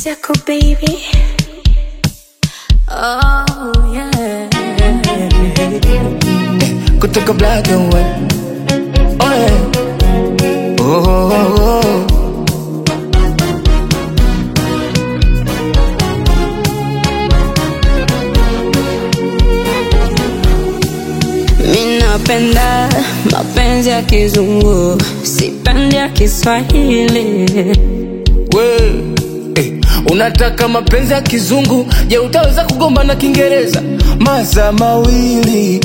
Circle baby. Oh yeah. kutoka black and white. Oh, yeah. oh, oh, oh. Mi napenda mapenzi ya kizungu, sipendi ya Kiswahili. We, eh, unataka mapenzi ya kizungu je utaweza kugomba na kiingereza masaa mawili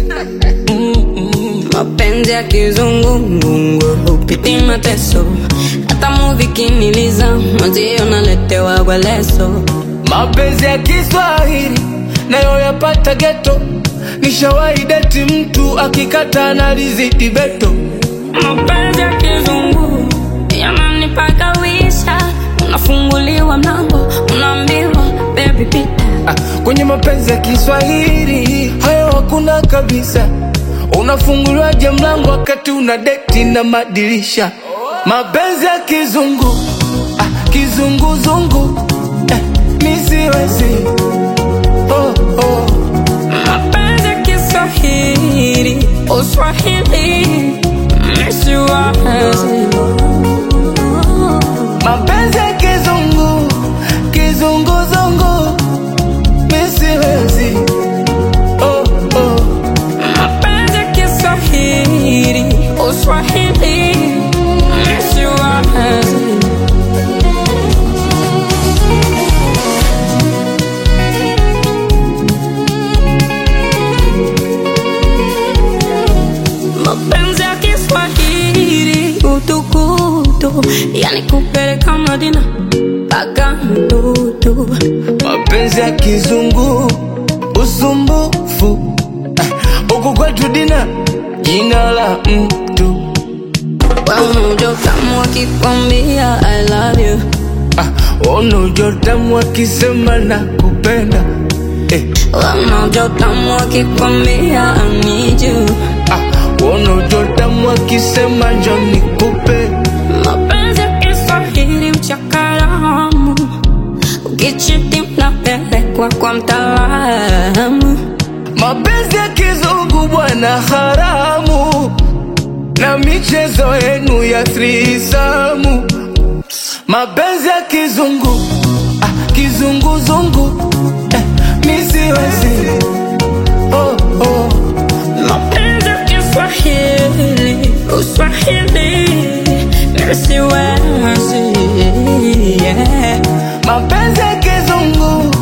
Mapenzi ya kizungu ngungu hupiti mateso, hata muvi kiniliza mwenzio naletewa kwa leso. mapenzi ya kiswahili nayo yapata geto nishawahi deti mtu akikata na rizidi beto Mapenzi ya kizungu yananipaka wisha, unafunguliwa mlango, unaambiwa baby pita. ah, kwenye mapenzi ya kiswahili hayo hakuna kabisa unafunguliwaje mlango wakati una deti na madirisha mapenzi ya kizungu ah, kizunguzungu eh, nisiwezi oh, oh. Mapenzi ya Kiswahili, Uswahili, misiwazi. mapenzi ya kizungu kizunguzungu nisiwezi oh, oh. Mapenzi ya Kiswahili, Uswahili, misiwazi. Mapenzi ya Kiswahili, utukutu, yani kupeleka Madina mpaka mtutu. mapenzi ya kizungu usumbufu Ah, huku kwetu dina jina la mtu Wamujo kama wakikwambia I love you ah, unujotamu akisema na kupenda eh, Wamujo kama wakikwambia I need you ah, unujotamu akisema njo nikupe Mapenzi ya Kiswahili mchakaramu Ukichiti mnapelekwa kwa mtaalamu mapenzi ya kizungu bwana haramu na michezo yenu ya thrisamu mapenzi ya kizungu ah, kizunguzungu eh, nisiwezi oh, oh. Mapenzi ya Kiswahili Uswahili Nisiwezi yeah. mapenzi ya kizungu